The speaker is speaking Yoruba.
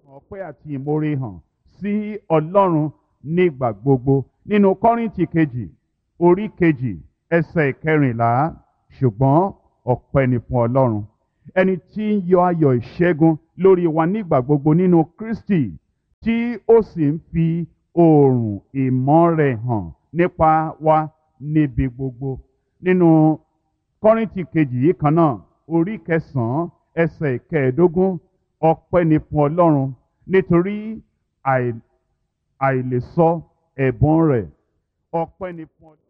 ọpẹ́ àti ìmoore hàn sí ọlọ́run nígbà gbogbo nínú kọ́rìntì kejì orí kejì ẹsẹ̀ ìkẹrìnlá ṣùgbọ́n ọpẹ́ ni fún ọlọ́run ẹni tí ń yọ ayọ̀ ìṣẹ́gun lórí wa nígbà gbogbo nínú kristi tí ó sì ń fi oòrùn ìmọ́ rẹ̀ hàn nípa wa níbi gbogbo nínú kọ́rìntì kejì yìí kan náà orí kẹsàn-án ẹsẹ̀ ìkẹẹ̀ẹ́dógún ọpẹ́ ni fún ọlọ́run nítorí àìlèsọ ẹ̀bùn rẹ̀ ọpẹ́ ni fún ọlọ́run.